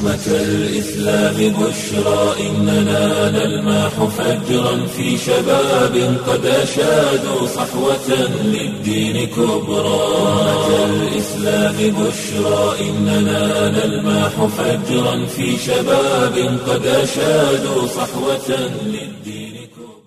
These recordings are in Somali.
أمة الإسلام بشرى إننا نلمح فجرا في شباب قد أشادوا صحوة للدين كبرى أمة الإسلام بشرى إننا نلمح فجرا في شباب قد أشادوا صحوة للدين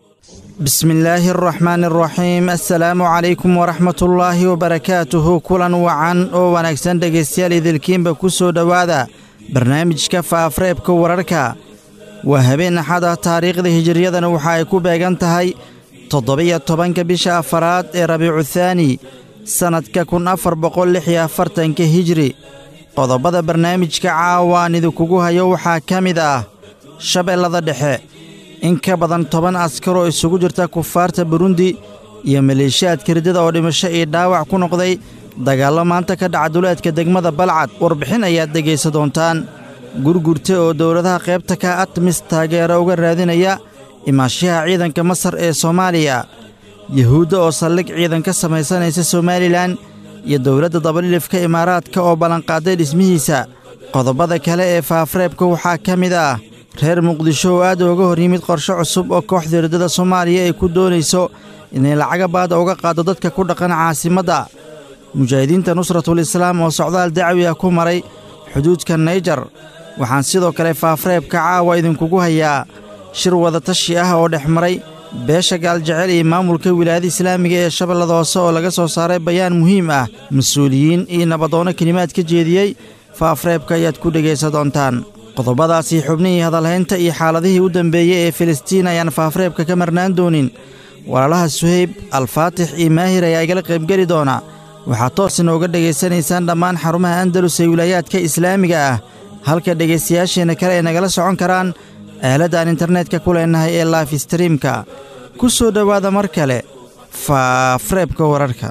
بسم الله الرحمن الرحيم السلaamu calaykum waraxmat ullaahi wabarakaatuhu kulan wacan oo wanaagsan dhegaystayaal idilkiinba ku soo dhowaada barnaamijka faafreebka wararka waa habeen axad ah taariikhda hijiriyadana waxa ay ku beegan tahay toddobiyo tobanka bisha afaraad ee rabiicu thaani sannadka kun afar boqol lix iyo afartanka hijri qodobada barnaamijka caawa aan idinkugu hayo waxaa ka mid ah shabeellada dhexe in ka badan toban askar oo isugu jirta kufaarta burundi iyo maleeshiyaadka riddada oo dhimasho iyo dhaawac ku noqday dagaallo maanta ka dhaca duleedka degmada balcad warbixin ayaad dhegaysa doontaan gurgurta oo dowladaha qaybta ka atmis taageero uga raadinaya imaashaha ciidanka masar ee soomaaliya yuhuudda oo saldhig ciidan ka samaysanaysa somalilan iyo dowladda dabalilifka imaaraadka oo ballanqaaday dhismihiisa qodobada kale ee faafreebka waxaa ka mid ah reer muqdisho oo aad uga hor yimid qorshe cusub oo kooxda riddada soomaaliya ay ku doonayso inay lacaga baada uga qaaddo dadka ku dhaqan caasimadda mujaahidiinta nusratul islaam oo socdaal dacwi ah ku maray xuduudka nayjar waxaan sidoo kale faafreebka caawa idinkugu hayaa shir wadatashi ah oo dhex maray beesha gaaljecel iyo maamulka wilaayada islaamiga ee shabeellada hoose oo laga soo saaray bayaan muhiim ah mas-uuliyiin iyo nabadoono kelimaad ka jeediyey faafreebka ayaad ku dhegaysa doontaan qodobadaasii xubnihii hadalhaynta iyo xaaladihii u dambeeyey ee filistiin ayaan faafreebka ka marnaan doonin walaalaha suhayb alfaatix iyo maahir ayaa igala qaybgeli doona waxaad toos inooga dhegaysanaysaan dhammaan xarumaha andalus ee wilaayaadka islaamiga ah halka dhegaystayaasheenna kale ay nagala socon karaan aaladaan internetka ku leennahay ee laif streamka ku soo dhowaada mar kale faafreebka wararka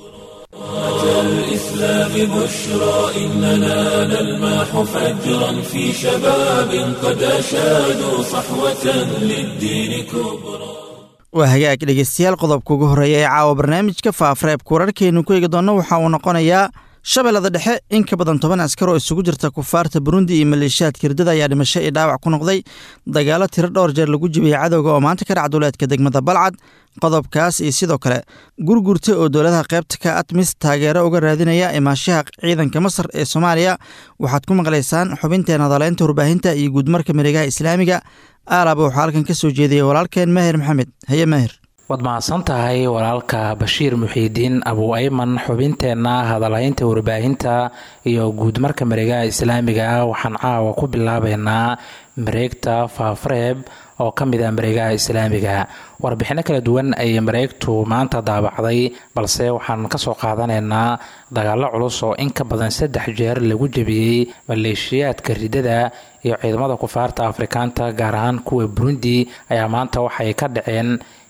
الإسلام بشرى إننا نلمح فجرا في شباب قد أشادوا صحوة للدين كبرى waa hagaag dhegaystayaal qodobka ugu horreeya ee caawa barnaamijka faafreebka wararkeennu ku eegi doonno waxa uu noqonayaa shabeellada dhexe in ka badan toban askar oo isugu jirta kufaarta burundi iyo maleeshiyaadka hirdada ayaa dhimasho iyo dhaawac ku noqday dagaallo tiro dhowr jeer lagu jibiyey cadowga oo maanta ka dhac duleedka degmada balcad qodobkaas iyo sidoo kale gurgurta oo dowladaha qaybta ka atmis taageero uga raadinaya imaashaha ciidanka masar ee soomaaliya waxaad ku maqlaysaan xubinteen hadaleynta warbaahinta iyo guudmarka miregaha islaamiga aalaba waxaa halkan ka soo jeediyey walaalkeen maahir maxamed haye maahir waad mahadsan tahay walaalka bashiir muxiidiin abu ayman xubinteenna hadalhaynta warbaahinta iyo guudmarka mareegaha islaamiga waxaan caawa ku bilaabeynaa mareegta faafreeb oo ka mid ah mareegaha islaamiga warbixinno kala duwan ayay mareegtu maanta daabacday balse waxaan kasoo qaadanaynaa dagaallo culus oo in ka badan saddex jeer lagu jebiyey maleeshiyaadka riddada iyo ciidamada kufaarta afrikaanta gaar ahaan kuwa burundi ayaa maanta waxay ka dhaceen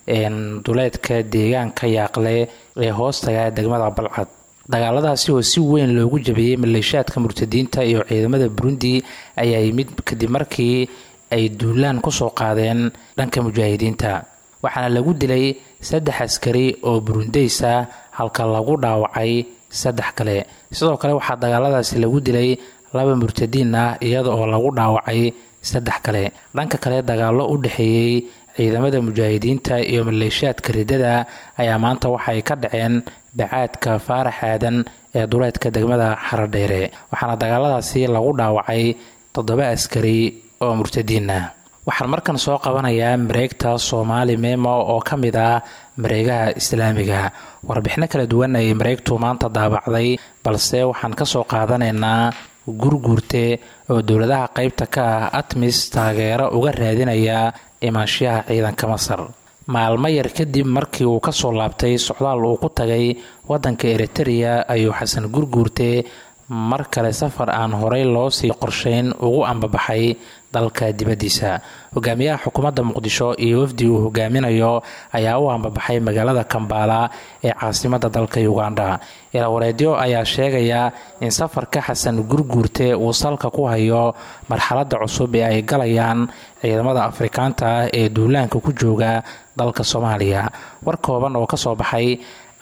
duleedka deegaanka yaaqle ee hoostaga degmada balcad dagaaladaasi oo si weyn loogu jabiyey maleeshiyaadka murtadiinta iyo ciidamada burundi ayaa yimid kadib markii ay duulaan kusoo qaadeen dhanka mujaahidiinta waxaana lagu dilay saddex askari oo burundeysa halka lagu dhaawacay saddex kale sidoo kale waxaa dagaaladaasi lagu dilay laba murtadiin ah iyada oo lagu dhaawacay saddex kale dhanka kale dagaallo u dhexeeyey ciidamada mujaahidiinta iyo maleeshiyaadka riddada ayaa maanta waxay ka dhaceen bacaadka faarax aadan ee duleedka degmada xaradheere waxaana dagaaladaasi lagu dhaawacay toddoba askari oo murtadiin ah waxaan markan soo qabanayaa mareegta soomaali memo oo ka mid ah mareegaha islaamiga warbixino kala duwan ayay mareegtu maanta daabacday balse waxaan kasoo qaadanaynaa gurguurte oo dowladaha qeybta ka ah atmis taageero uga raadinaya imaanshiyaha ciidanka masar maalmo yar kadib markii uu kasoo laabtay socdaal uu ku tagay wadanka eritereya ayuu xasan gurguurte mar kale safar aan horey loo sii qorsheyn ugu ambabaxay dalka dibaddiisa hogaamiyaha xukuumadda muqdisho iyo wafdi uu hogaaminayo ayaa u ambabaxay magaalada kambaala ee caasimadda dalka uganda ilawareedyo ayaa sheegaya in safarka xasan gurguurte uu salka ku hayo marxaladda cusub ee ay galayaan ciidamada afrikaanta ah ee duulaanka ku jooga dalka soomaaliya war kooban oo kasoo baxay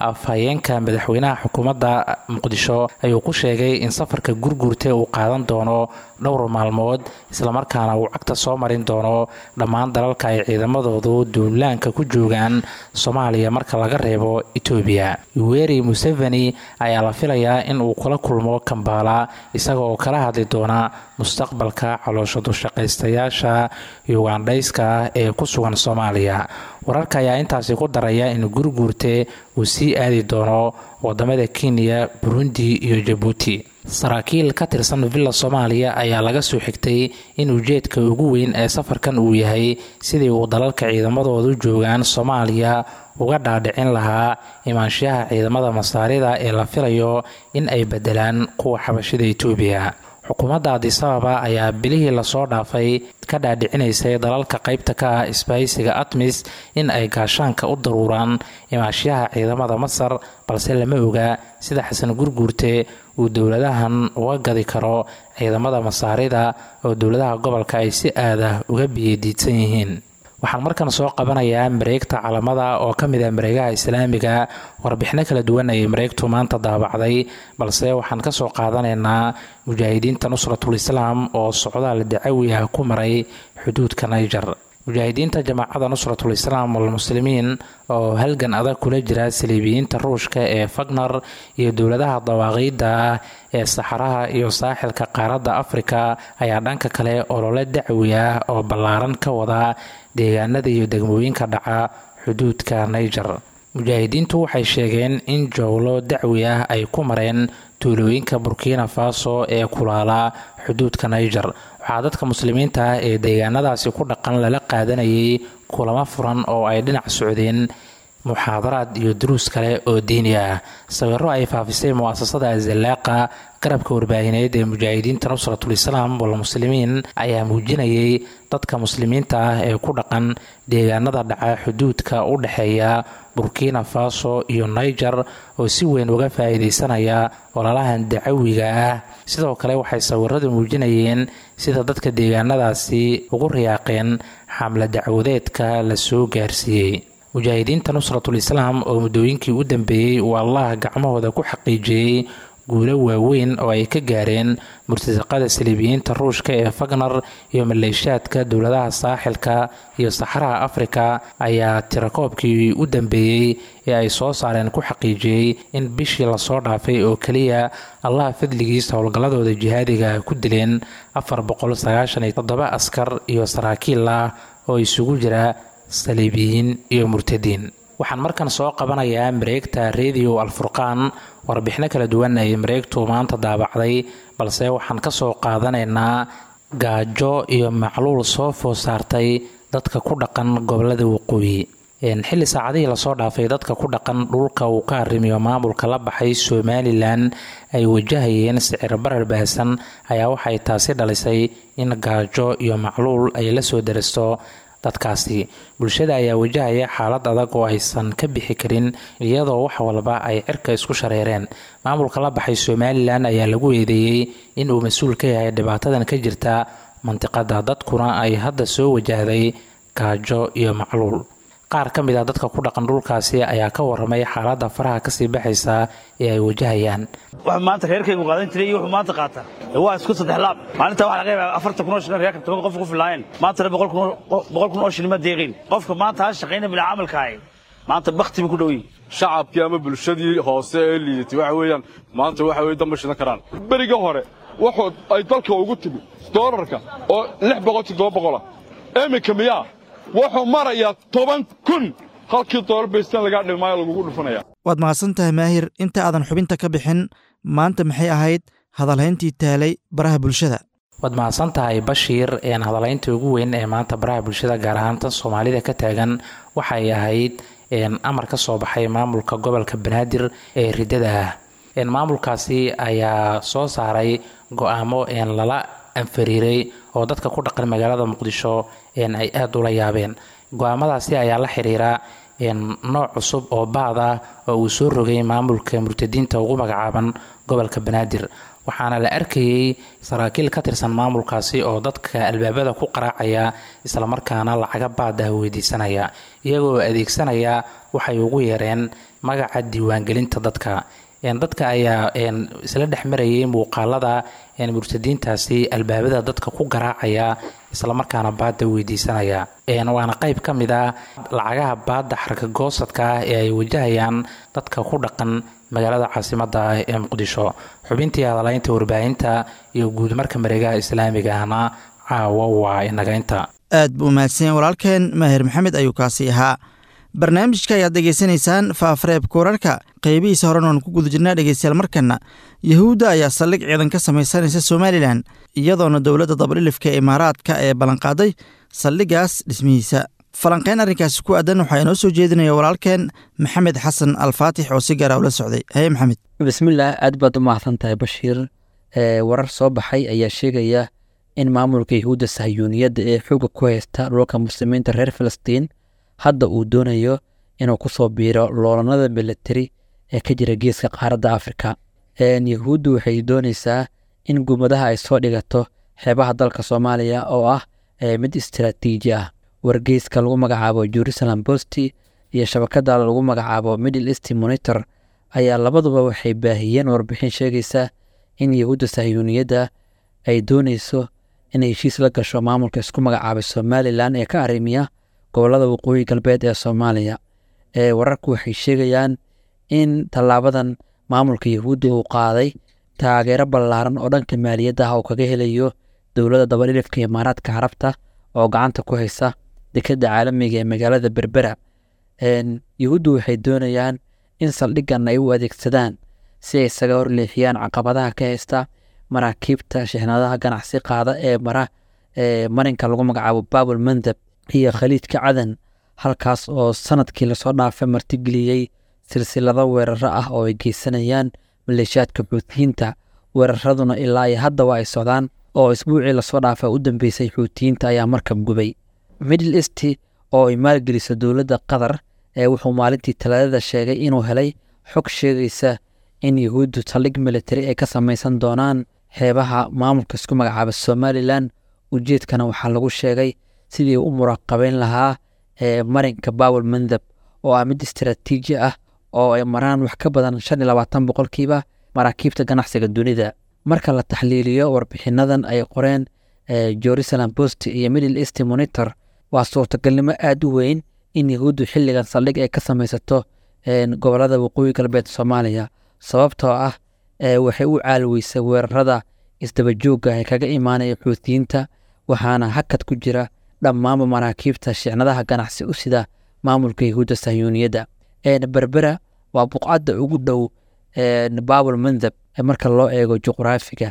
afhayeenka madaxweynaha xukuumadda muqdisho ayuu ku sheegay in safarka gurguurte uu qaadan doono dhowr maalmood islamarkaana uu cagta soo marin doono dhammaan dalalka ay ciidamadoodu duulaanka ku joogaan soomaaliya marka laga reebo etoobiya yuweri museveni ayaa la filayaa in uu kula kulmo kambaala isaga oo kala hadli doona mustaqbalka caloosho dushaqaystayaasha yugandhayska ah ee ku sugan soomaaliya wararka ayaa intaasi ku daraya in gurguurte uu sii aadi doono wadamada kenya burundi iyo jabuuti saraakiil ka tirsan villa soomaaliya ayaa laga soo xigtay in ujeedka ugu weyn ee safarkan uu yahay sidii uu dalalka ciidamadoodu joogaan soomaaliya uga dhaadhicin lahaa imaanshaha ciidamada masaarida ee la filayo in ay bedelaan kuwa xabashida etoobiya xukuumadda adisababa ayaa bilihii lasoo dhaafay ka dhaadhicinaysay dalalka qaybta ka ah isbahaysiga atmis in ay gaashaanka u daruuraan imaashaha ciidamada masar balse lama oga sida xasan gurguurte uu dowladahan uga gadi karo ciidamada masaarida oo dowladaha gobolka ay si aada uga biyadiidsan yihiin waxaan markan soo qabanayaa mareegta calamada oo ka mid ah mareegaha islaamiga warbixino kala duwan ayay mareegtu maanta daabacday balse waxaan ka soo qaadanaynaa mujaahidiinta nusratul islaam oo socdaal dacawi ah ku maray xuduudka niger mujaahidiinta jamaacada nusratul islaam walmuslimiin oo halgan adag kula jira saliibiyiinta ruushka ee fagner iyo dowladaha dawaaqiidda ah ee saxaraha iyo saaxilka qaaradda afrika ayaa dhanka kale olole dacwi ah oo ballaaran ka wada deegaanada iyo degmooyinka dhaca xuduudka niger mujaahidiintu waxay sheegeen in jowlo dacwi ah ay ku mareen tuulooyinka burkina faso ee kulaala xuduudka niger waxaa dadka muslimiinta ah ee deegaanadaasi ku dhaqan lala qaadanayay kulamo furan oo ay dhinac socdeen muxaadaraad iyo duruus kale oo diini ah sawiro ay faafisay mu'asasada azallaaqa garabka warbaahineed ee mujaahidiinta nusratul islaam walmuslimiin ayaa muujinayay dadka muslimiinta ah ee ku dhaqan deegaanada dhaca xuduudka u dhexeeya burkina faso iyo niger oo si weyn uga faa'iidaysanaya ololahan dacawiga ah sidoo kale waxay sawiradu muujinayeen sida dadka deegaanadaasi ugu riyaaqeen xamla dacwadeedka la soo gaarsiiyey mujaahidiinta nusratul islaam oo muddooyinkii u dambeeyey uu allah gacmahooda ku xaqiijiyey guulo waaweyn oo ay ka gaareen murtasaqada saliibiyiinta ruushka ee fagner iyo maleeshaadka dowladaha saaxilka iyo saxaraha afrika ayaa tirakoobkii u dambeeyey ee ay soo saareen ku xaqiijiyey in bishii lasoo dhaafay oo keliya allah fadligiisa howlgalladooda jihaadiga ku dileen afar boqolsagaashaniyotoddoba askar iyo saraakiil ah oo isugu jira saliibiyiin iyo murtadiin waxaan markan soo qabanayaa mareegta radio alfurqaan warbixino kala duwan ay mareegtu maanta daabacday balse waxaan ka soo qaadanaynaa gaajo iyo macluul soo food saartay dadka ku dhaqan gobolada waqooyi xilli saacadihii lasoo dhaafay dadka ku dhaqan dhulka uu ka arrimiyo maamulka la baxay somalilan ay wajahayeen sicir barar baahsan ayaa waxay taasi dhalisay in gaajo iyo macluul ay la soo daristo dadkaasi bulshada ayaa wajahaya xaalad adag oo aysan ka bixi karin iyadoo wax walba ay cirka isku shareereen maamulka la baxay somalilan ayaa lagu eedeeyey in uu mas-uul ka yahay dhibaatadan ka jirta mantiqada dadkuna ay hadda soo wajahday gaajo iyo macluul qaar ka mid ah dadka ku dhaqan dhulkaasi ayaa ka waramay xaaladda faraha kasii baxaysa ee ay wajahayaan wax maanta reerkaygu qaadan jiray iyo wuxuu maanta qaata waa isku saddex laab maalinta waxa laga yaabaa afartan kun oo shilin reerka toban qof ku filaayeen maantana boqol kun oo shilin ma deeqin qofka maanta ha shaqayna bila camalka ahay maanta bakti buu ku dhow yihi shacabkii ama bulshadii hoose ee liidatay waxa weeyaan maanta waxa weye damba shidan karaan beriga hore wuxuu ay dalka ugu timi doolarka oo lix boqol toddoba boqola iminka miyaa wuxuu marayaa toban kun halkii doolar baystaan lagaa dhimaayo lagugu dhufanaya waad mahadsan tahay maahir inta aadan xubinta ka bixin maanta maxay ahayd hadalhayntii taalay baraha bulshada waad mahadsan tahay bashiir een hadalhaynta ugu weyn ee maanta baraha bulshada gaar ahaan tan soomaalida ka taagan waxay ahayd amar ka soo baxay maamulka gobolka banaadir ee riddada ah maamulkaasi ayaa soo saaray go-aamo lala anfariiray oo dadka ku dhaqan magaalada muqdisho ay aada ula yaabeen go-aamadaasi ayaa la xiriira nooc cusub oo baad ah oo uu soo rogay maamulka murtadiinta ugu magacaaban gobolka banaadir waxaana la arkayey saraakiil ka tirsan maamulkaasi oo dadka albaabada ku qaraacaya islamarkaana lacaga baada weydiisanaya iyagoo adeegsanaya waxay ugu yareen magaca diiwaangelinta dadka dadka ayaa isla dhex marayay muuqaalada murtadiintaasi albaabada dadka ku garaacaya islamarkaana baada weydiisanaya waana qayb ka mid a lacagaha baada xarka goosadka ah ee ay wajahayaan dadka ku dhaqan magaalada caasimada ah ee muqdisho xubintii hadalaynta warbaahinta iyo guudmarka mareegaha islaamiga ahna caawa waa inagaynta aad buu mahadsanyaen walaalkeen maahir maxamed ayuu kaasi ahaa barnaamijka ayaad dhegaysanaysaan faafareebka wararka qeybihiisa horena waan ku guda jirnaa dhegeystayaal markana yahuudda ayaa saldhig ciidan ka samaysanaysa somalilan iyadoona dowladda dabadhilifka imaaraadka ee ballanqaaday saldhigaas dhismihiisa falanqeyn arrinkaasi ku aadan waxaa inoo soo jeedinaya walaalkeen maxamed xasan alfaatix oo si gaara ula socday haye maxamed bismillaah aad baad u mahadsan tahay bashiir warar soo baxay ayaa sheegaya in maamulka yahuudda sahyuuniyadda ee xooga ku haysta dhulka muslimiinta reer filistiin hadda uu doonayo inuu ku soo biiro loolanada milatari ee ka jira geeska qaaradda afrika yahuuddu waxay doonaysaa in gumadaha ay soo dhigato xeebaha dalka soomaaliya oo ah mid istaraatiiji ah wargeyska lagu magacaabo jerusalem bosti iyo shabakada lagu magacaabo middle east monitor ayaa labaduba waxay baahiyeen warbixin sheegaysa in yahuudda sahyuuniyadda ay doonayso inay heshiis la gasho maamulka isku magacaabay somalilan ee ka arrimiya gobolada waqooyi galbeed ee soomaaliya ee wararku waxay sheegayaan in tallaabadan maamulka yahuudda uu qaaday taageero ballaaran oo dhanka maaliyadda ah uu kaga helayo dowladda dabadhilifka imaaraadka carabta oo gacanta ku haysa dekadda caalamiga ee magaalada berbera yahuuddu waxay doonayaan in saldhiggan ay u adeegsadaan si ay isaga horleexiyaan caqabadaha ka haysta maraakiibta shixnadaha ganacsi qaada ee mara ee marinka lagu magacaabo babul mandab iyo khaliijka cadan halkaas oo sanadkii lasoo dhaafay martigeliyey silsilado weeraro ah oo ay geysanayaan maleeshiyaadka xuutiyiinta weeraraduna ilaa iyo haddaba ay socdaan oo isbuucii lasoo dhaafa u dambeysay xuutiyiinta ayaa markab gubay middle east oo ay maalgeliso dowladda qatar ee wuxuu maalintii talaadada sheegay inuu helay xog sheegaysa in yahuuddu saldhig militari ay ka samaysan doonaan xeebaha maamulka isku magacaaba somalilan ujeedkana waxaa lagu sheegay sidii u muraqabeyn lahaa ee marinka bawel mandab oo ah mid istaraatiiji ah oo ay maraan wax ka badan shan iyo labaatan boqolkiiba maraakiibta ganacsiga dunida marka la taxliiliyo warbixinadan ay qoreen jerusalem post iyo middle east monitor waa suurtagalnimo aada u weyn in yahuuddu xilligan saldhig ay ka samaysato gobolada waqooyi galbeed soomaaliya sababtoo ah waxay u caalweysay weerarada isdabajoogga ee kaga imaanaya xuutiyiinta waxaana hakad ku jira dhammaanba maraakiibta shicnadaha ganacsi u sida maamulka yahuudda sahyuuniyadda berbera waa buqcadda ugu dhow babul mandab marka loo eego juqraafiga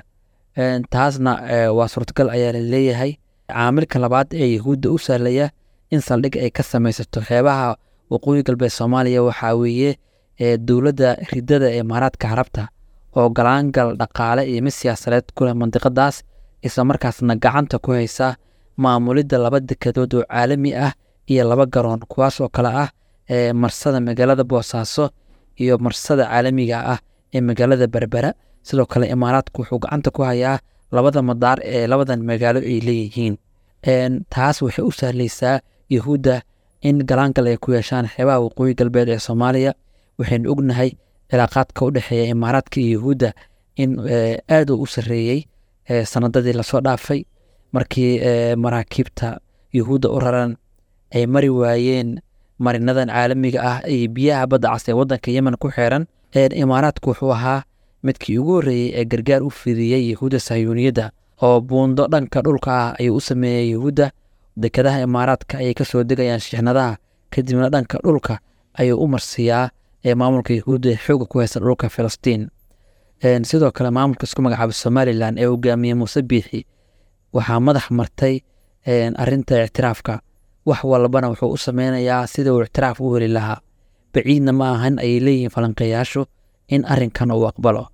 taasna waa suurtagal ayaa la leeyahay caamilka labaad ee yahuudda u sahlaya in saldhig ay ka samaysato xeebaha waqooyi galbeed soomaaliya waxaa weeye dowladda ridada ee imaaraadka carabta oo galaangal dhaqaale iyo mid siyaasadeed ku leh mandiqadaas isla markaasna gacanta ku haysa maamulidda laba dekedood oo caalami ah iyo laba garoon kuwaas oo kale ah ee marsada magaalada boosaaso iyo marsada caalamiga ah ee magaalada berbera sidoo kale imaaraadku wuxuu gacanta ku hayaa labada madaar ee labadan magaalo ay leeyihiin taas waxay u sahlaysaa yahuudda in galaangal ay ku yeeshaan xeebaha waqooyi galbeed ee soomaaliya waxaynu ognahay cilaaqaadka u dhexeeya imaaraadka iyo yahuudda in aad uu u sarreeyey sanadadii lasoo dhaafay markii maraakiibta yahuudda u raran ay mari waayeen marinadan caalamiga ah iyo biyaha badda cas ee waddanka yemen ku xeeran imaaraadku wuxuu ahaa midkii ugu horreeyey ee gargaar u fidiyey yahuudda sahyuuniyadda oo buundo dhanka dhulka ah ayuu u sameeyey yahuudda dekadaha imaaraadka ayay ka soo degayaan shixnadaha kadibna dhanka dhulka ayuu u marsiiyaa ee maamulka yahuudda ee xooga ku haysta dhulka filistiin sidoo kale maamulka isku magacaaba somalilan ee hogaamiyey muuse biixi waxaa madax martay arinta ictiraafka wax walbana wuxuu u sameynayaa sida uu ictiraaf u heli lahaa baciidna ma ahan ayay leeyihiin falanqeeyaashu in arinkan uu aqbalo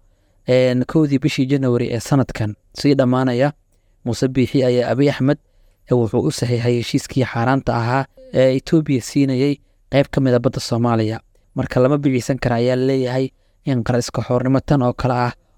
kowdii bishii janawari ee sanadkan sii dhammaanaya muuse biixi ayaa abiy axmed wuxuu u saxiixay heshiiskii xaaraanta ahaa ee etoobiya siinayey qayb ka mida badda soomaaliya marka lama biciisan kara ayaa leeyahay in qariska xoornimo tan oo kale ah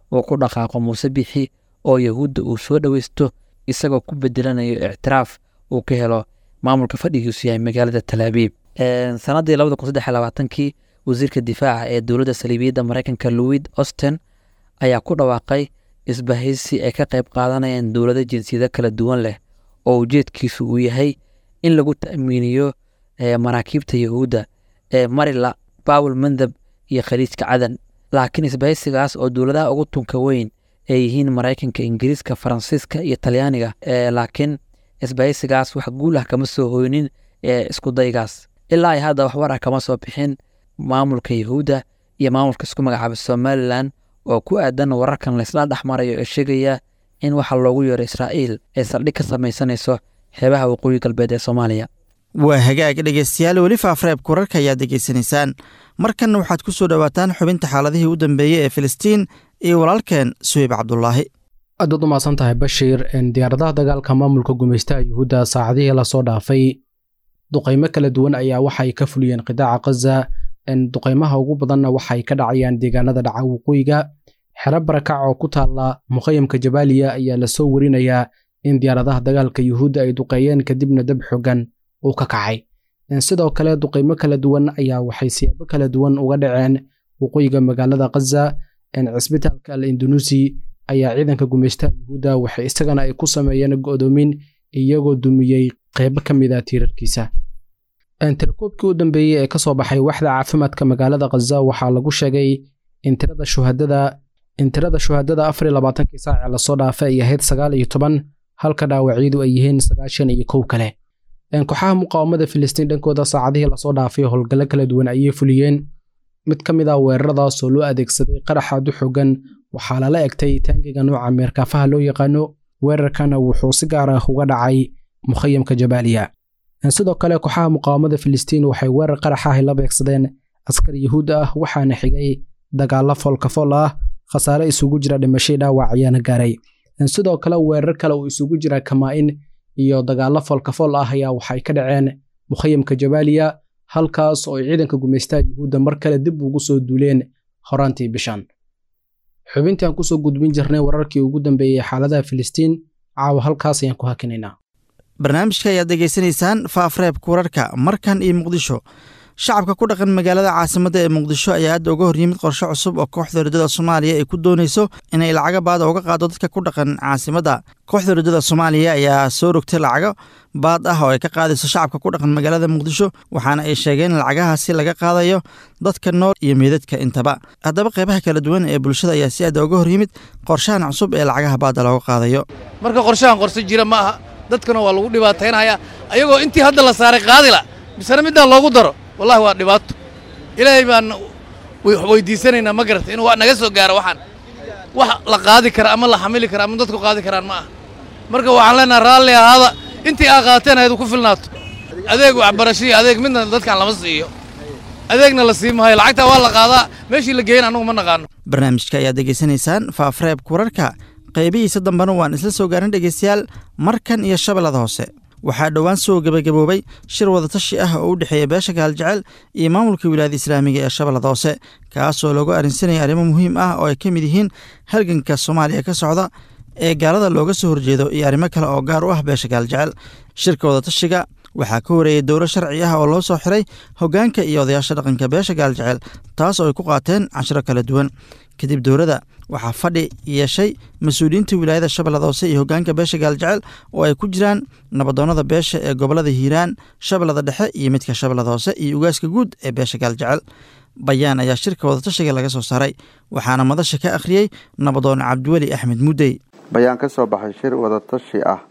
uu ku dhaqaaqo muuse bixi oo yahuudda uu soo dhoweysto isagoo ku bedelanayo ictiraaf uu ka helo maamulka fadhigiisu yahay magaalada talaabiib sanadii labada kun saddex labaatankii wasiirka difaaca ee dowladda saliibiyadda maraykanka louis austen ayaa ku dhawaaqay isbahaysi ay ka qayb qaadanayaan dowlado jinsiyado kala duwan leh oo ujeedkiisu uu yahay in lagu ta'miiniyo maraakiibta yahuudda ee marila bawel mandab iyo khaliijka cadan laakiin isbahaysigaas oo dowladaha ugu tunka weyn ay yihiin maraykanka ingiriiska faransiiska iyo talyaaniga laakiin isbahaysigaas wax guul ah kama soo hoynin ee iskudaygaas ilaa ay hadda waxwar ah kama soo bixin maamulka yahuudda iyo maamulka isku magacaaba somalilan oo ku aadan wararkan laysla dhex marayo ee sheegaya in waxa loogu yeero israa'iil ay saldhig ka samaysanayso xeebaha waqooyi galbeed ee soomaaliya waa hagaag dhegeystayaal weli faafreebka wararka ayaad degeysanaysaan markanna waxaad ku soo dhowaataan xubinta xaaladihii u dambeeyey ee filistiin iyo walaalkeen suheyb cabdulaahi aad waad u mahadsan tahay bashiir diyaaradaha dagaalka maamulka gumaystaha yuhuudda saacadihii lasoo dhaafay duqaymo kala duwan ayaa waxay ka fuliyeen qidaaca khaza duqaymaha ugu badanna waxay ka dhacayaan deegaanada dhaca waqooyiga xero barakac oo ku taalla mukhayamka jabaaliya ayaa lasoo warinayaa in diyaaradaha dagaalka yuhuudda ay duqeeyeen kadibna dab xogan uu ka kacay sidoo kale duqaymo kala duwan ayaa waxay siyaabo kala duwan uga dhaceen waqooyiga magaalada khaza cisbitaalka al indunuusi ayaa ciidanka gumaystaha yuhuudda waxay isagana ay ku sameeyeen go'doomin iyagoo dumiyey qaybo ka mid a tiirarkiisa tirakoobkii u dambeeyey ee ka soo baxay waxda caafimaadka magaalada khaza waxaa lagu sheegay in tirada shuhadada in tirada shuhadada afar iyo labaatankii saac ee lasoo dhaafay ay ahayd sagaal iyo toban halka dhaawacyadu ay yihiin sagaashan iyo kow kale kooxaha muqaawamada filistiin dhankooda saacadihii lasoo dhaafay howlgallo kala duwan ayay fuliyeen mid ka mid ah weeraradaas oo loo adeegsaday qarax aad u xogan waxaa lala egtay taangiga nooca meerkaafaha loo yaqaano weerarkana wuxuu si gaar ah uga dhacay mukhayamka jabaaliya sidoo kale kooxaha muqaawamada filistiin waxay weerar qarax ah la beegsadeen askar yuhuud ah waxaana xigay dagaallo foolkafool ah khasaare isugu jira dhimashay dhaawac ayaana gaaray sidoo kale weerar kale uu isugu jira kamaa-in iyo dagaallo foolkafool ah ayaa waxay ka dhaceen mukhayamka jabaaliya halkaas oo ay ciidanka gumaystaha yuhuudda mar kale dib ugu soo duuleen horaantii bishan xubintii aan kusoo gudbin jirnay wararkii ugu dambeeyey xaaladaha filistiin caawa halkaas ayaan ku hakinaynaa barnaamijka ayaad degeysanaysaan faafreebka wararka markan iyo muqdisho shacabka ku dhaqan magaalada caasimadda ee muqdisho ayaa hadda uga horyimid qorshe cusub oo kooxda ridada soomaaliya ay ku doonayso inay lacago baada uga qaado dadka ku dhaqan caasimadda kooxda ridada soomaaliya ayaa soo rogtay lacago baad ah oo ay ka qaadayso shacabka ku dhaqan magaalada muqdisho waxaana ay sheegeen in lacagahaasi laga qaadayo dadka nool iyo meedadka intaba haddaba qeybaha kala duwan ee bulshada ayaa si aada uga horyimid qorshahan cusub ee lacagaha baada looga qaadayo marka qorshahan qorse jira ma aha dadkana waa lagu dhibaataynaya ayagoo intii hadda la saaray qaadila misena middaa loogu daro wallahi waa dhibaato ilaahay baan weydiisanaynaa ma garata inuu naga soo gaaro waxaan wax la qaadi kara ama la xamili kara ama dadku qaadi karaan ma aha marka waxaan leenaha raalli ahaada intii aa qaateen ayadu ku filnaato adeeg waxbarasho iyo adeeg midna dadkan lama siiyo adeegna la sii maayo lacagtaa waa la qaadaa meeshii la geeyan annagu ma naqaano barnaamijka ayaad degeysanaysaan faafreebka wararka qaybihiisa dambena waan isla soo gaarin dhegeystayaal markan iyo shabeellada hoose waxaa dhowaan soo gebagaboobay shir wadatashi ah oo u dhexeeya beesha gaaljecel iyo maamulka wilaayada islaamiga ee shabeellada hoose kaasoo loogu arrinsanaya arrimo muhiim ah oo ay ka mid yihiin halganka soomaaliya ka socda ee gaalada looga soo horjeedo iyo arrimo kale oo gaar u ah beesha gaaljecel shirka wadatashiga waxaa ka horeeyey dowlo sharci ah oo loo soo xiray hoggaanka iyo odayaasha dhaqanka beesha gaaljecel taas oo ay ku qaateen cashiro kala duwan kadib dowladda waxaa fadhi yeeshay mas-uuliyiinta wilaayada shabeellada hoose iyo hoggaanka beesha gaaljecel oo ay ku jiraan nabadoonnada beesha ee gobollada hiiraan shabeellada dhexe iyo midka shabeellada hoose iyo ugaaska guud ee beesha gaaljecel bayaan ayaa shirka wadatashiga laga soo saaray waxaana madasha ka akhriyey nabadoon cabdiweli axmed muddey bayaan ka soo baxay shir wadatashi ah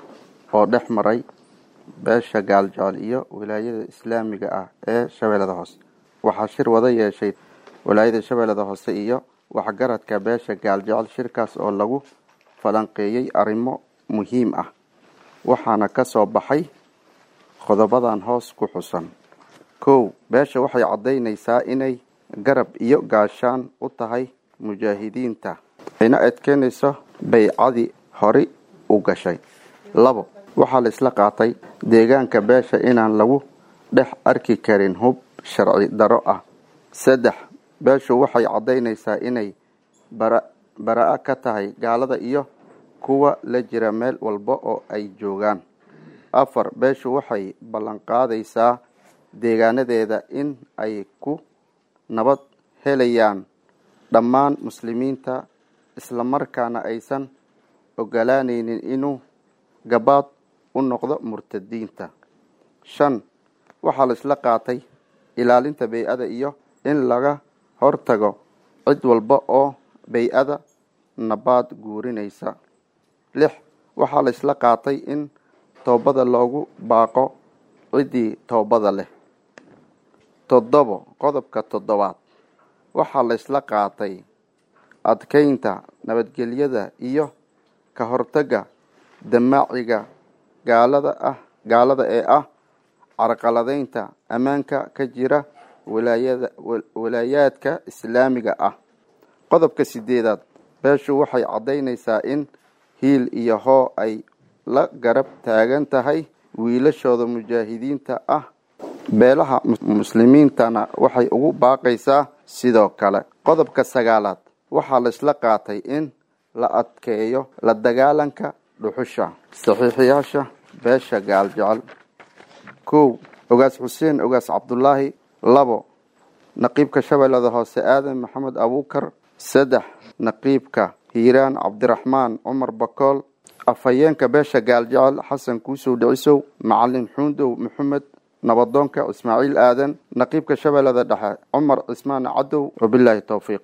oo dhex maray beesha gaaljecel iyo wilaayada islaamiga ah ee shabeellada hoose waxaa shir wada yeeshay wilaayada shabeellada hoose iyo waxgaradka beesha gaaljecel shirkaas oo lagu falanqeeyey arrimo muhiim ah waxaana ka soo baxay qodobadan hoos ku xusan kow beesha waxay caddaynaysaa inay garab iyo gaashaan u tahay mujaahidiinta ayna adkeynayso baycadii hori u gashay labo waxaa la isla qaatay deegaanka beesha inaan lagu dhex arki karin hub sharci daro ah saddex beeshu waxay caddaynaysaa inay bara bara-a ka tahay gaalada iyo kuwa la jira meel walba oo ay joogaan afar beeshu waxay ballanqaadaysaa deegaanadeeda in ay ku nabad helayaan dhammaan muslimiinta islamarkaana aysan ogolaanaynin inuu gabaad u noqdo murtadiinta shan waxaa la isla qaatay ilaalinta bey-ada iyo in laga hortago cid walba oo bey-ada nabaad guurinaysa lix waxaa la isla qaatay in toobada loogu baaqo ciddii toobada leh toddobo qodobka toddobaad waxaa la isla qaatay adkeynta nabadgelyada iyo ka hortagga damaaciga gaalada ah gaalada ee ah carqaladeynta ammaanka ka jira walaayada walaayaadka islaamiga ah qodobka sideedaad beeshu waxay caddaynaysaa in hiil iyo hoo ay la garab taagan tahay wiilashooda mujaahidiinta ah beelaha muslimiintana waxay ugu baaqaysaa sidoo kale qodobka sagaalaad waxaa la isla qaatay in la adkeeyo la dagaalanka dhuxusha saxiixiyaasha beesha gaaljecel kow ogaas xuseen ogaas cabdulaahi labo naqiibka shabeellada hoose aadan maxamed abuukar saddex naqiibka hiiraan cabdiraxmaan cumar bakool afhayeenka beesha gaaljecel xasan kuusow dhicisow macalin xuundow maxamed nabadoonka ismaaciil aadan naqiibka shabeellada dhexe cumar cismaan cadow wabilaahi towfiiq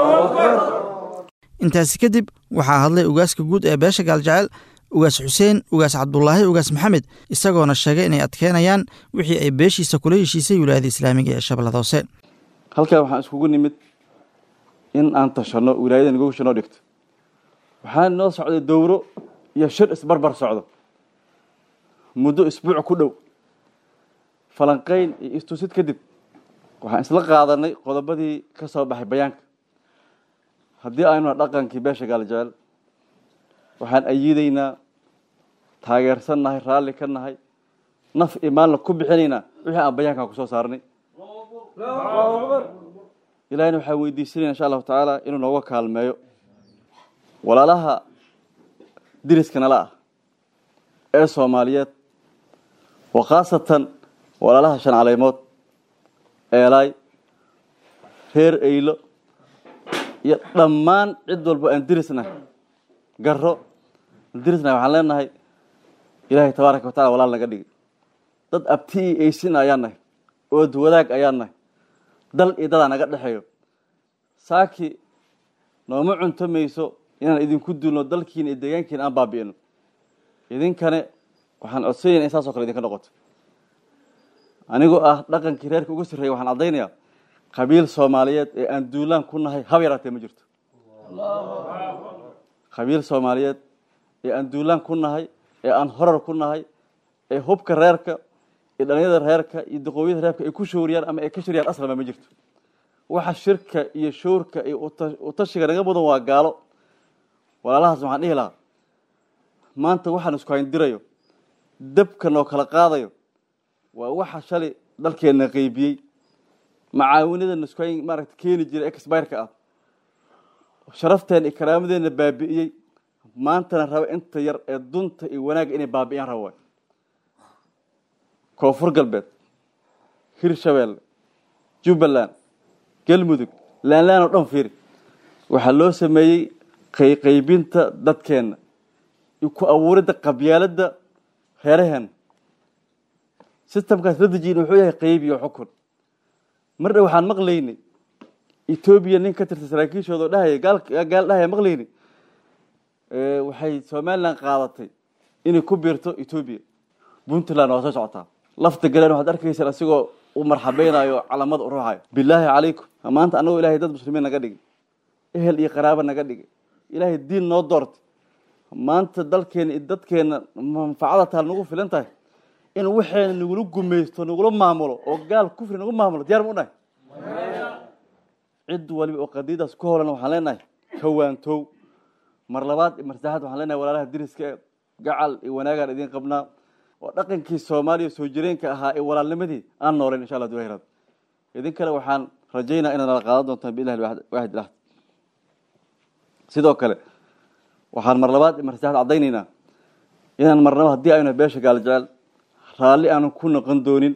intaasi kadib waxaa hadlay ugaaska guud ee beesha gaaljecel ugaas xuseen ugaas cabdulaahi ugaas maxamed isagoona sheegay inay adkeynayaan wixii ay beeshiisa kula heshiisay wilaayada islaamiga ee shabeellada hoose halkan waxaan iskugu nimid in aan tashanno wilaayada nagu shanoo dhigto waxaa noo socday dowro iyo shir isbarbar socdo muddo isbuuc ku dhow falanqayn iyo istusid kadib waxaan isla qaadanay qodobadii ka soo baxay bayaanka haddii aynu dhaqankii beesha gaaljecel waxaan ayiidaynaa taageersan nahay raalli ka nahay naf iyo maalna ku bixinaynaa wixii aan bayaankan kusoo saarnay ilahina waxaan weydiisanayna insha allahu tacaala inuu nooga kaalmeeyo walaalaha diriska nala ah ee soomaaliyeed wa khaasatan walaalaha shan caleymood eelaay reer eylo iyo dhammaan cid walba aan dirisnahay garo aan dirisnahay waxaan leenahay ilaahay tabaaraka watacala walaal naga dhigi dad abti iyo eysin ayaan nahay ood wadaag ayaan nahay dal iyo dadaa naga dhexeeyo saaki nooma cunto mayso inaan idinku duulno dalkiina iyo deegaankiina aan baabi'ino idinkane waxaan codsanayna in saas o kale idinka noqoto anigoo ah dhaqankii reerka uga sarreeya waxaan caddaynayaa qabiil soomaaliyeed ee aan duulaan ku nahay haba yaraatee ma jirto qabiil soomaaliyeed ee aan duulaan ku nahay ee aan horar ku nahay ee hubka reerka iyo dhalinyada reerka iyo daqooyada reerka ay ku shooriyaan ama ay ka shoriyaan aslama ma jirto waxa shirka iyo shoorka iyo utashiga naga mudan waa gaalo walaalahaas waxaan dhihi lahaa maanta waxaan isku hayndirayo dabkan oo kala qaadayo waa waxa shalay dalkeenna qeybiyey macaawinadan isku hayn maaragta keeni jiray exbireka ah sharafteena iyo karaamadeenna baabi'iyey maantana raba inta yar ee dunta iyo wanaagga inay baabi'iyaan raba waay koonfur galbeed hirshabeelle jubbaland galmudug laanlaan oo dhan fiiri waxaa loo sameeyey qayqaybinta dadkeenna iyo ku abuuridda qabyaaladda reeraheena sistamkaas la dejiyin wuxuu yahay qayb iyo xukun mar dha waxaan maqlaynay etoobiya nin ka tirsan saraakiishooda oo dhahaya gaal gaal dhahaya maqlaynay waxay somaliland qaadatay inay ku biirto etoobiya puntland waa soo socotaa lafta galeen waxaad arkaysaan asigoo u marxabeynayo calamada u ruuxayo bilaahi calaykum maanta annagoo ilahay dad muslimiin naga dhigay ehel iyo qaraabo naga dhigay ilaahay diin noo doortay maanta dalkeena iyo dadkeena manfacada taal nagu filan tahay in waxeena nagula gumaysto nagula maamulo oo gaal kufri nagu maamulo diyaar ma u nahay cid waliba oo qadiidaas ku holan waxaan leenahay kawaantow mar labaad iyo mar saddexaad waxaan leenahay walaalaha diriska ee gacal iyo wanaagaan idiin qabnaa oo dhaqankii soomaaliya soo jireenka ahaa ee walaalnimadii aan nooleyn insha allah duhirad idin kale waxaan rajaynaa inaad nala qaadan doontaan biillahi waaxid ilaah sidoo kale waxaan mar labaad mar saddexaad caddaynaynaa inaan marnaba haddii aynu beesha gaaljecel raalli aanu ku noqon doonin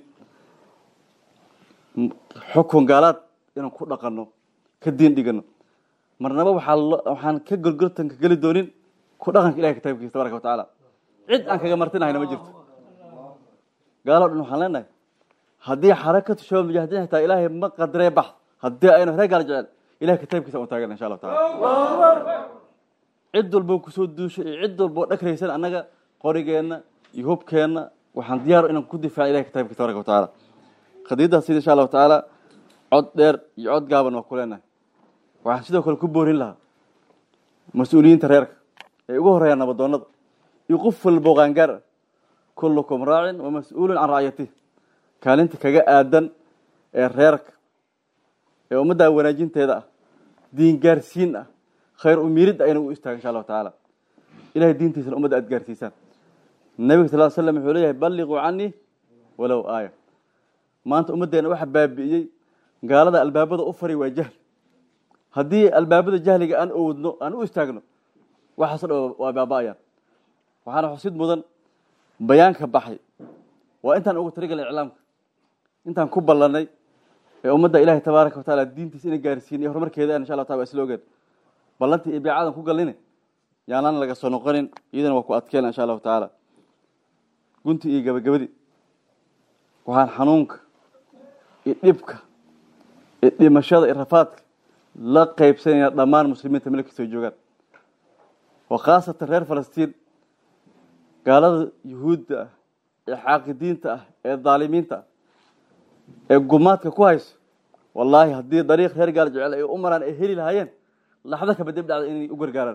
xukun gaalaad inaan ku dhaqanno ka diin dhigano marnaba waxaa waxaan ka golgoltanka geli doonin ku dhaqanka ilahay kitaabkiisa tabaraka wa tacaala cid aan kaga martinahayna ma jirto gaalo dhan waxaan leenahay haddii xarakatu shabab mujaahidiin xitaa ilaahay ma qadaree bax haddii aynu reer gaal jecel ilahay kitaabkiisa u taagana insha allahu taala cid walbo kusoo duushay iyo cid walboo dhagraysan annaga qorigeenna iyo hubkeenna waxaan diyaar inaan ku difaaca ilahay kitaabkiisa tabaraka wa tacaala qadiiddaas sida insha allahu tacaala cod dheer iyo cod gaaban waa ku leenahay waxaan sidoo kale ku boorin lahaa mas-uuliyiinta reerka ee ugu horeeya nabadoonada iyo qof walbo qaangaar ah kullukum raacin wa mas-uulun can racyatih kaalinta kaga aadan ee reerka ee ummadda wanaajinteeda ah diin gaarsiin ah khayr umiirid ah inuu u istaago insha allahu tacaala ilahay diintiisana ummadda aad gaarsiisaan nabiga sal l slam wuxuu leeyahay balliquu canii walow aaya maanta ummaddeena waxa baabi'iyey gaalada albaabada u fari waa jahli haddii albaabada jahliga aan owdno aan u istaagno waxaaso dhan waa baaba'ayaan waxaana xusid mudan bayaanka baxay waa intaan ugu taligalay iclaamka intaan ku ballanay ee ummadda ilaahay tabaaraka wa tacaala diintiisa inay gaarsiin iyo horumarkeeda insha allah taala waa isla ogeen ballantii iyo beecadan ku galline yaanaan laga soo noqonin iyadana waa ku adkeena insha allahu tacaala gunti iyo gabagabadii waxaan xanuunka iyo dhibka iyo dhimashada iyo rafaadka la qaybsanayna dhammaan muslimiinta meel kastoo joogaan wa khaasatan reer falastiin gaalada yuhuudda ah ee xaaqidiinta ah ee daalimiinta ah ee gumaadka ku hayso wallaahi haddii dariiq reer gaal jecel ay u maraan ay heli lahaayeen laxdo kaba dib dhacda inay u gargaaraan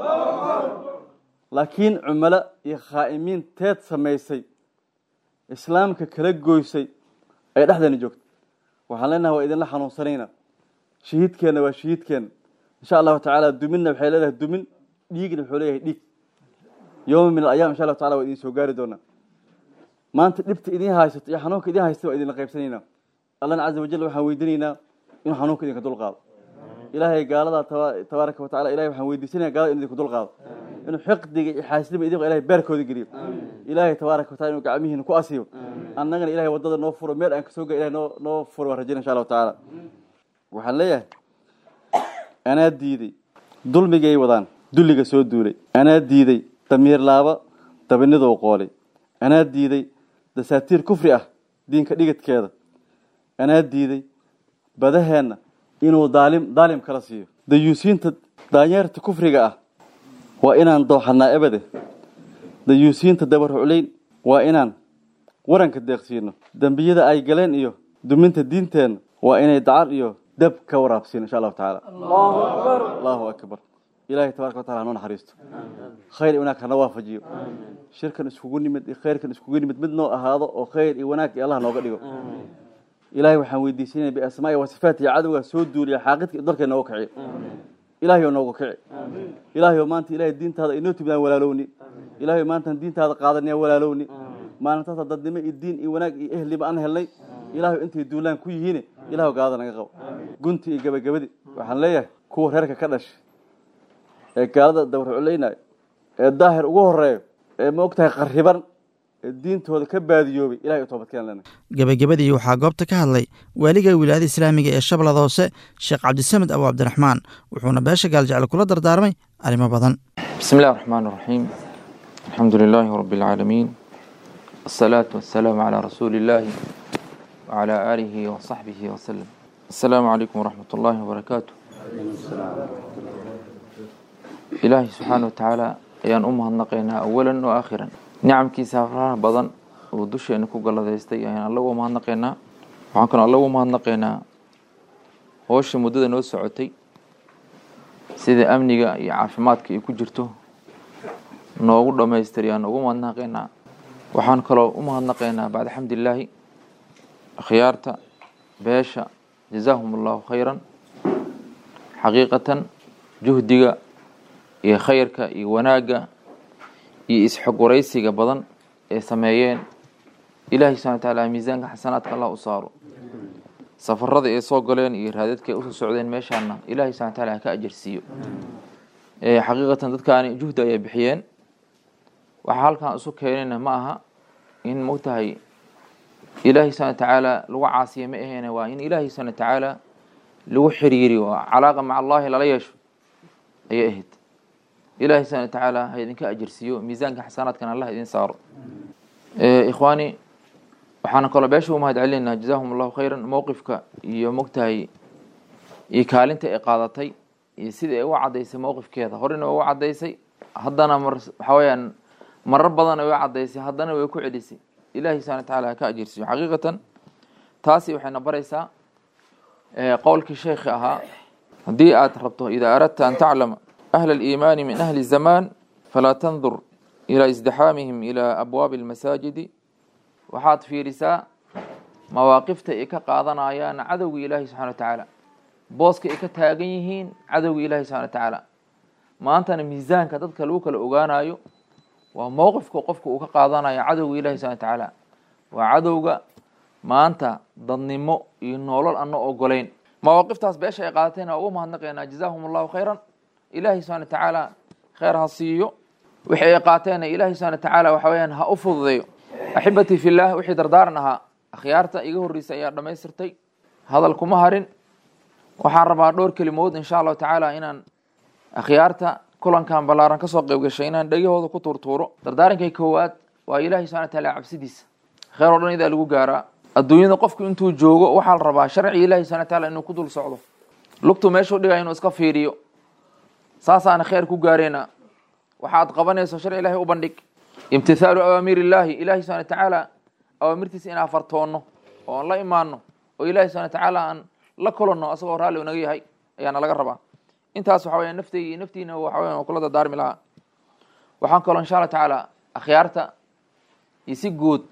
laakiin cumalo iyo khaa'imiin teed samaysay islaamka kala goysay ay dhexdeena joogto waxaan leenahay waa idinla xanuunsanayna shahiidkeenna waa shahiidkeenna insha allahu tacaala duminna waxay leedahay dumin dhiigna wuxuu leeyahay dhiig yowma min alayam insha allahu tacala waa idin soo gaari doonaa maanta dhibta idin haysato iyo xanuunka idin haysta waa idinla qaybsanaynaa allahna caza wajal waxaan weydiinaynaa inuu xanuunka idinka dulqaado ilaahay gaalada tabaaraka wa tacala ilahay waxaan weydiisanaya gaalada inu idinku dulqaado inuu xiqdiga iyo xaasnima idinko ilahay beerkooda geliyo ilaahay tabaaraka wa tacala inuu gacmihiina ku asiyo annagana ilahay waddada noo furo meel aan kasoo ga ilahay noo noo furo waan rajayna insha allahu tacaala waxaan leeyahay anaa diiday dulmigay wadaan dulliga soo duulay anaa diiday damiir laaba dabinidou qoolay anaa diiday dasaatiir kufri ah diinka dhigidkeeda anaa diiday badaheenna inuu daalim daalim kala siiyo dayuusiinta daanyeerta kufriga ah waa inaan dooxanaa ebade dayuusiinta dabarhucleyn waa inaan waranka deeqsiino dembiyada ay galeen iyo duminta diinteenna waa inay dacar iyo dab ka waraabsiino insha allahu tacaala allahu akbar ilahay tabaraka wa tacala hanoo naxariisto khayr iyo wanaag hana waafajiyo shirkan iskugu nimid iyo khayrkan iskugu nimid mid noo ahaado oo khayr iyo wanaag iyo allah nooga dhigo ilahay waxaan weydiisanaya biasmaai wa sifaati iyo cadowgaa soo duuliya xaaqidka iyo dalka nooga kiciyo ilahay oo nooga kici ilahay oo maanta ilahay diintaada inoo timidaan walaalowni ilahay oo maantaan diintaada qaadanaya walaalowni maalintaasa dadnimo iyo diin iyo wanaag iyo ehliba aan helnay ilahay oo intay duulaan ku yihiine ilahay oo gaalada naga qabo gunti iyo gabagabadi waxaan leeyahay kuwa reerka ka dhashay ee gaalada dabarculaynayo ee daahir ugu horeeyo ee ma ogtahay qariban ee diintooda ka baadiyoobay ilahay u toobadkeen lena gebagabadii waxaa goobta ka hadlay waaliga wilaayada islaamiga ee shabeellada hoose sheekh cabdisamed abu cabdiraxmaan wuxuuna beesha gaaljecel kula dardaarmay arrimo badan بسم الله الرحمن الرحيم الحمد لله رب العالمين الصلاة والسلام على رسول الله وعلى آله وصحبه وسلم السلام عليكم ورحمة الله وبركاته إلهي سبحانه وتعالى ayaan u mahadnaqaynaa awalan wa aakhiran nicamkiisa faraha badan oo dusheena ku galladaystay ayaan alla uga mahadnaqaynaa waxaan kaloo alla uga mahadnaqaynaa howsha muddada noo socotay sida amniga iyo caafimaadka ay ku jirto noogu dhammaystiri ayaan ugu mahadnaqaynaa waxaan kaloo u mahadnaqaynaa bacda xamdilaahi akhyaarta beesha jazaahum allahu khayran xaqiiqatan juhdiga iyo khayrka iyo wanaagga iyo isxog waraysiga badan ee sameeyeen ilaahay subxana wa tacaala miisaanka xasanaadka allah u saaro safarada ay soo galeen iyo raadadka ay usoo socdeen meeshaana ilaahay subxana wa taala ha ka ajarsiiyo xaqiiqatan dadkaani juhdi ayay bixiyeen waxaa halkan isu keenayna ma aha in mogtahay ilaahay subxana watacaala lagu caasiya ma aheene waa in ilaahay subxana watacaala lagu xiriiriyo oo calaaqa maca allahi lala yeesho ayay ahayd ilaahay subxana watacaala ha idinka ajirsiiyo miisaanka xasanaadkan allah idin saaro ikhwaani waxaana kaloo beesha u mahad celinaynaa jazahum allahu khayran mowqifka iyo mogtahay iyo kaalinta ay qaadatay iyo sida ay u caddaysay mowqifkeeda horena way u caddaysay haddana mar waxaa weyaan marar badan way u caddaysay haddana way ku celisay ilahi subxana wataala ha ka ajirsiyo xaqiiqatan taasi waxayna baraysaa qowlkii sheekhi ahaa haddii aad rabto idaa aradta an taclama ahla aliimaani min ahli zamaan falaa tandur ilaa isdixaamihim ilaa abwaabi almasaajidi waxaad fiirisaa mawaaqifta ay ka qaadanayaan cadowga ilaahi subxana wa tacaala booska ay ka taagan yihiin cadowga ilaahi subxana wa tacaala maantana miisaanka dadka lagu kala ogaanayo waa mowqifka qofka uu ka qaadanayo cadowga ilahi subxana wa tacaala waa cadowga maanta dadnimo iyo nolol ana ogolayn mawaaqiftaas beesha ay qaadatayna waa ugu mahadnaqaynaa jazaahum allahu khayran ilaahi subxana wa tacaala kheyr ha siiyo wixii ay qaateenna ilaahi subxana wa tacaala waxa weyaan ha u fududeeyo axibatii fillaah wixii dardaaran ahaa akhyaarta iga horreysay ayaa dhammaystirtay hadal kuma harin waxaan rabaa dhowr kelimood insha allahu tacaala inaan akhyaarta kulankan ballaaran kasoo qeyb gashay inaan dhegahooda ku tuurtuuro dardaarankay koowaad waa ilaahay subxana wa taala cabsidiisa kheyr oo dhan idaa lagu gaaraa adduunyada qofku intuu joogo waxaa la rabaa sharci ilahi subxana wa taala inuu ku dul socdo lugtu meeshuu dhigaya inuu iska fiiriyo saasaana kheyr ku gaareyna waxaad qabanayso sharci ilahi u bandhig imtithaalu awaamiir illaahi ilahi subxana wa tacaala awaamirtiisa inaan fartoonno oo aan la imaano oo ilahi subxana wa tacaala aan la kulanno asagoo raalli naga yahay ayaana laga rabaa intaas waxa weya nafteyga iyo naftiina waxa weya waa kula dardaarmi lahaa waxaan kaloo insha allah tacaala akhyaarta iyo si guud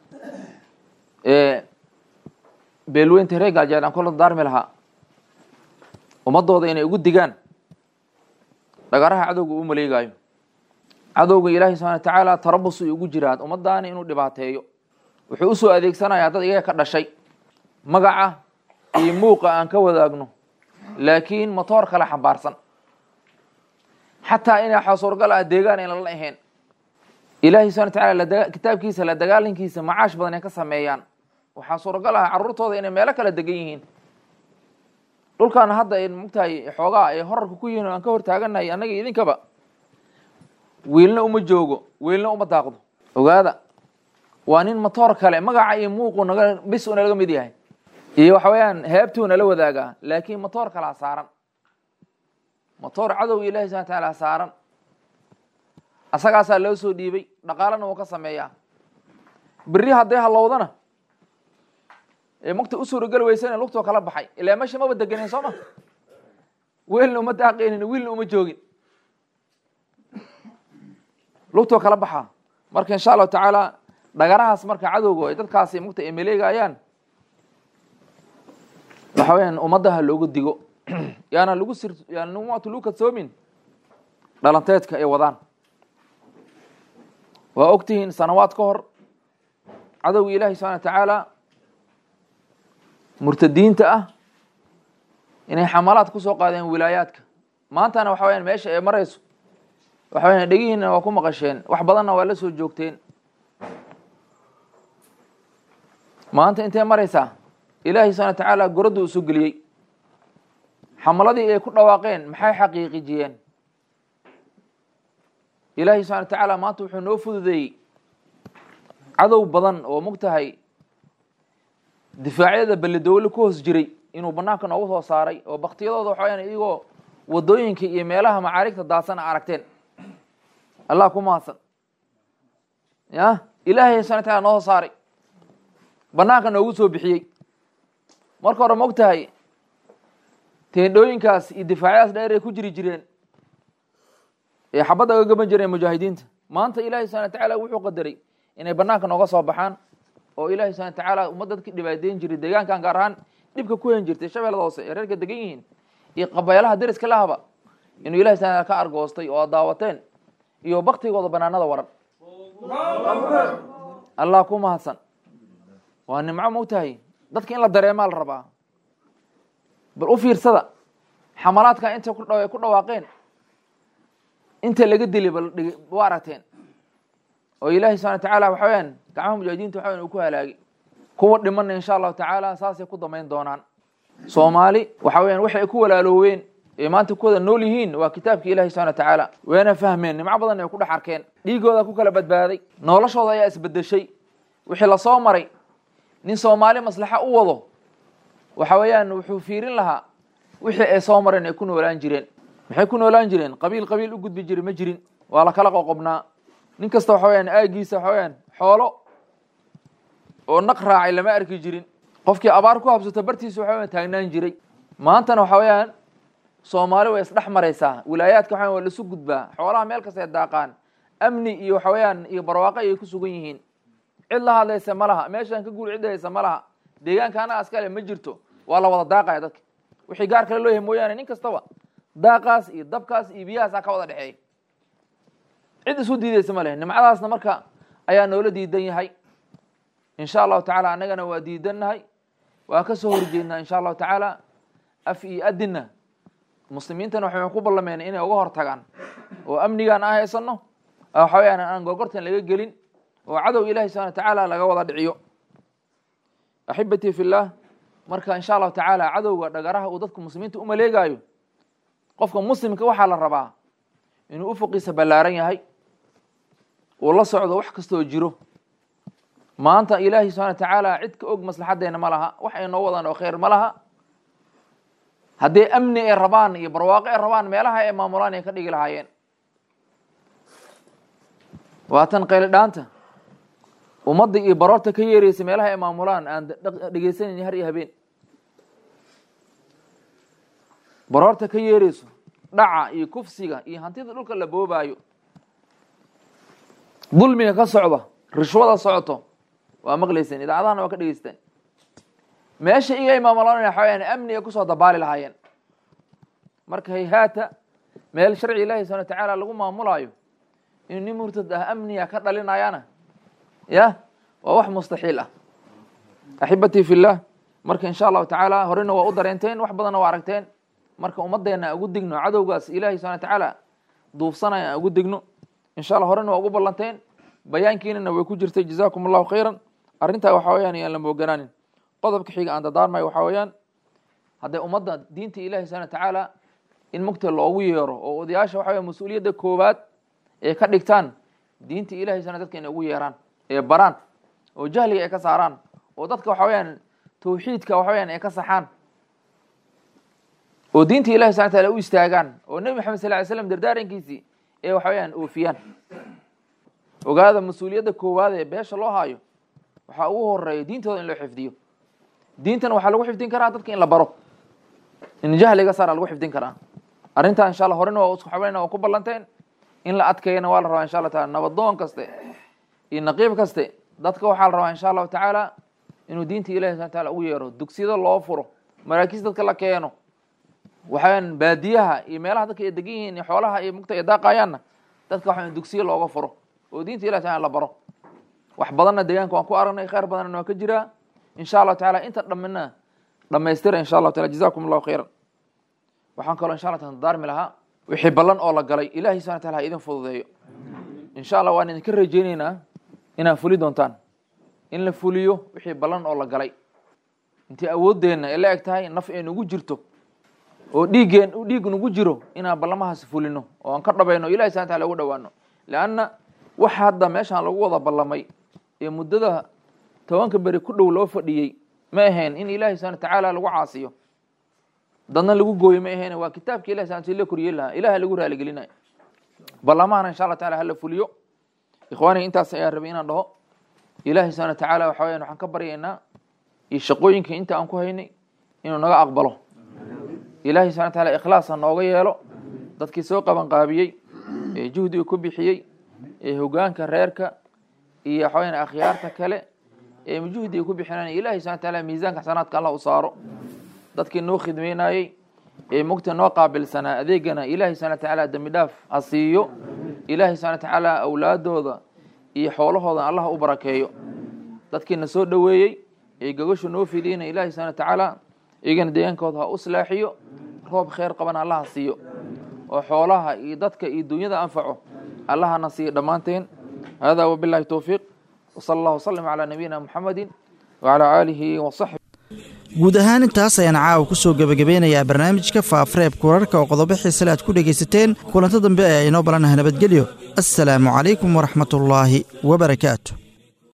beelweynta reer gaajeed aan kula dardaarmi lahaa ummadooda inay ugu digaan dhagaraha cadowga uu maleegaayo cadowga ilaahi subxana wa tacaala tarabus ay ugu jiraan ummadaani inuu dhibaateeyo wuxuu usoo adeegsanayaa dad iyaga ka dhashay magaca iyo muuqa aan ka wadaagno laakiin motoor kale xambaarsan xataa inay xasuurgal ah deegaan ayna la ahayn ilaahi subxana wa tacaala kitaabkiisa la dagaalankiisa macaash badan ay ka sameeyaan waxaa suuragal ah carruurtooda inay meelo kala degan yihiin dhulkaana hadda ay mogtahay xoogaa ay horarka ku yihiin oo aan ka hor taaganahay annaga idinkaba wiilna uma joogo wiilna uma daaqdo ogaada waa nin motoor kale magaca iyo muuqu naga bis u nalaga mid yahay iyo waxa weeyaan heebtuu nala wadaagaa laakiin motoor kalaa saaran motoor cadowga ilahi subana wataala saaran asagaasaa loo soo dhiibay dhaqaalana wuu ka sameeyaa beri hadday halowdana ee magta u suurageli weysana lugtoo kala baxay ilaa meesha maba deganen soo ma wiilna uma daaqeynin wiilna uma joogin lugtoo kala baxaa marka insha allahu tacaala dhagarahaas marka cadowga ay dadkaasi mugta ay maleegayaan waxa weyaan ummadaha looga digo yaana lagu sir yaana maatu lagu kadsoomin dhalanteedka ay wadaan waa ogtihiin sanawaad ka hor cadowga ilaahi subxana wa tacaala murtadiinta ah inay xamalaad kusoo qaadeen wilaayaadka maantana waxa weyaan meesha ay marayso waxa weyan dhegihiina waa ku maqasheen wax badanna waa la soo joogteen maanta intay maraysaa ilaahay subxana wa tacaala goradda uu soo geliyey xamaladii ay ku dhawaaqeen maxay xaqiiqijiyeen ilaahay subxana wa tacaala maanta wuxuu noo fududeeyey cadow badan oo mogtahay difaacyada belledowle ku hoos jiray inuu banaanka noogu soo saaray oo baktiyadooda waxa weyaan iyagoo wadooyinka iyo meelaha macaarigta daasana aragteen allah ku mahadsan ya ilaahay subxana wa taala noo soo saaray banaanka noogu soo bixiyey marka hore mog tahay teendhooyinkaas iyo difaacyadaas dheer ay ku jiri jireen ee xabadda aga gaban jireen mujaahidiinta maanta ilahi subxana wa tacaala wuxuu qadaray inay banaanka nooga soo baxaan oo ilahi subxana wa tacaala ummad dadki dhibaadeyn jiray deegaankan gaar ahaan dhibka ku hen jirtay shabeellada hoose ee reerka degan yihiin iyo qabeelaha deriska lahaba inuu ilahi subxana ka argoostay oo ad daawateen iyo baktigooda banaanada waran allah ku mahadsan waa nimco mogtahay dadka in la dareemaa la rabaa bal u fiirsada xamalaadka intay ku dhawaaqeen inta laga dili bal wa aragteen oo ilaahay subxana watacaala waxa weyaan gacmaha mujaahidiinta waxa weyan uu ku halaagay kuwa dhimanna insha allahu tacaala saasay ku damayn doonaan soomaali waxa weyan waxay ku walaalooween ee maanta ku wada nool yihiin waa kitaabkii ilahi subxana watacaala wayna fahmeen nimco badan ay ku dhex arkeen dhiigooda ku kala badbaaday noloshooda ayaa isbedeshay wixii lasoo maray nin soomaali maslaxa u wado waxa weeyaan wuxuu fiirin lahaa wixii ay soo mareen ay ku noolaan jireen maxay ku noolaan jireen qabiil qabiil u gudbi jiri ma jirin waa la kala qoqobnaa nin kasta waxa weyaan aagiisa waxa weyaan xoolo oo naq raacay lama arki jirin qofkii abaar ku habsato bartiisa waxa weyan taagnaan jiray maantana waxa weeyaan soomaali way isdhex maraysaa wilaayaadka waxa waa lasu gudbaa xoolaha meel kasta ay daaqaan amni iyo waxa weeyaan iyo barwaaqo ayay ku sugan yihiin cid la hadlaysa ma laha meeshaan ka guul cidda haysa ma laha deegaanka anaga askale ma jirto waa la wada daaqaya dadka wixii gaar kale loo yahay mooyaane nin kastaba daaqaas iyo dabkaas iyo biyahaasaa ka wada dhexeeya cid isu diideysa ma leh nimcadaasna marka ayaa noola diidan yahay insha allahu tacaala annagana waa diidannahay waa ka soo horjeednaa insha allahu tacaala af iyo adinna muslimiintana waxay ku ballameen inay uga hor tagaan oo amnigaan aan haysano waxa weyaan aan gorgortan laga gelin oo cadow ilahi subxana watacaala laga wada dhiciyo axibatii fillah marka insha allahu tacaala cadowga dhagaraha uu dadka muslimiinta umaleegaayo qofka muslimka waxaa la rabaa inuu ufuqiisa ballaaran yahay uu la socdo wax kastoo jiro maanta ilaahi subxana watacaala cid ka og maslaxadeena ma laha wax ay noo wadaan oo khayr ma laha haddii amni ay rabaan iyo barwaaqo ay rabaan meelaha ay maamulaan ay ka dhigi lahaayeen waa tan qayli dhaanta ummadda iyo baroorta ka yeeraysa meelaha ay maamulaan aan dhegeysanayni har iyo habeen baroorta ka yeerayso dhaca iyo kufsiga iyo hantida dhulka la boobaayo dulmiga ka socda rishwada socoto waa maqlayseen idaacadahana waa ka dhegeysteen meesha iga ay maamulanaya waxa weyaan amni ay kusoo dabaali lahaayeen marka hayhaata meel sharci ilahi subana watacaala lagu maamulaayo inuu nin murtad ah amniga ka dhalinayana ya waa wax mustaxiil ah axibatii fillah marka insha allahu tacaala horena waa u dareenteen wax badanna waa aragteen marka ummaddeena aan ugu digno cadowgaas ilahi subana watacaala duufsanaya aan ugu digno insha allah horena waa ugu ballanteen bayaankiinana way ku jirtay jazakum allahu khayran arrintaa waxa weyaan yaan la mooganaanin qodobka xiga aan dadaarmayo waxaa weeyaan hadday ummadda diinta ilahi subana watacaala in mugta loogu yeero oo odayaasha waxa weya mas-uuliyadda koowaad ee ka dhigtaan diinta ilahi subana dadka inay ugu yeeraan ee baraan oo jahliga ay ka saaraan oo dadka waxa weyaan tawxiidka waxa weyaan ay ka saxaan oo diinta ilahi subana wataala u istaagaan oo nebi maxamed sal ly slam dardaarankiisii ee waxa weyaan oofiyaan ogaada mas-uuliyadda koowaad ee beesha loo haayo waxaa ugu horeeya diintooda in loo xifdiyo diintana waxaa lagu xifdin karaa dadka in la baro in jahliga saara lagu xifdin karaa arrintaa insha alla horena waa isku xabayna waa ku ballanteen in la adkeeyana waa la rabaa insha allah taala nabadoon kaste iyo naqiib kaste dadka waxaa la rabaa insha allahu tacaala inuu diinta ilahi subana taala ugu yeero dugsiyada loo furo maraakiis dadka la keeno waxaweyaan baadiyaha iyo meelaha dadka ay degan yihiin iyo xoolaha iyo mugta ay daaqayaanna dadka waxaweyan dugsiyo looga furo oo diinta ilahi taala la baro wax badanna deegaanka waan ku aragnay khayr badanna waa ka jiraa insha allahu taala inta dhammina dhamaystira insha allahu taala jazakum allahu khayran waxaan kaloo insha allah taala daarmi lahaa wixii ballan oo la galay ilahi subana taala ha idin fududeeyo insha allah waan idinka rajeyneynaa inaad fuli doontaan in la fuliyo wixii ballan oo la galay intii awooddeenna ay la eg tahay naf ay nugu jirto oo dhiiggeen dhiig nugu jiro inaan ballamahaas fulino oo aan ka dhabayno ilahi subana taala ugu dhawaano leanna wax hadda meeshaan lagu wada ballamay ee muddada tobanka beri ku dhow loo fadhiyey ma ahayn in ilahi subana watacaala lagu caasiyo dadna lagu gooyo ma ahayn waa kitaabka ilahi subana la koriyey lahaa ilaha lagu raaligelinayo ballamahana insha allah taala hala fuliyo ikhwaaniga intaas ayaan rabay inaan dhaho ilahi subana watacaala waxa weyan waxaan ka baryaynaa iyo shaqooyinka inta aan ku haynay inuu naga aqbalo ilahi subana wataala ikhlaas ha nooga yeelo dadkii soo qaban qaabiyey ee juhdiga ku bixiyey ee hogaanka reerka iyo waxaweyan akhyaarta kale ee juhdiga ku bixinaya ilahi subana wataala miisaanka xasanaadka allah u saaro dadkii noo khidmeynayey ee mugta noo qaabilsanaa adeegana ilahi subana watacaala dembi dhaaf ha siiyo ilahi subana watacaala awlaadooda iyo xoolahooda allah u barakeeyo dadkiina soo dhoweeyey ee gogasha noo fidiyeyna ilahi subana watacaala iyagana deegaankooda ha u islaaxiyo roob kheyr qabana allah ha siiyo oo xoolaha iyo dadka iyo dunyada anfaco allahana siiya dhammaanteen hada wabilahi towfiiq wsala allah wslam calaa nabiyina muxamedin wacalaa aalihi wasaxbi guud ahaan intaas ayaan caawa ku soo gebagabeynayaa barnaamijka faafreebka wararka oo qodobo xiisale aad ku dhegaysateen kulanto dambe ayaa inoo balanaha nabadgelyo assalaamu calaykum waraxmatullaahi wabarakaatu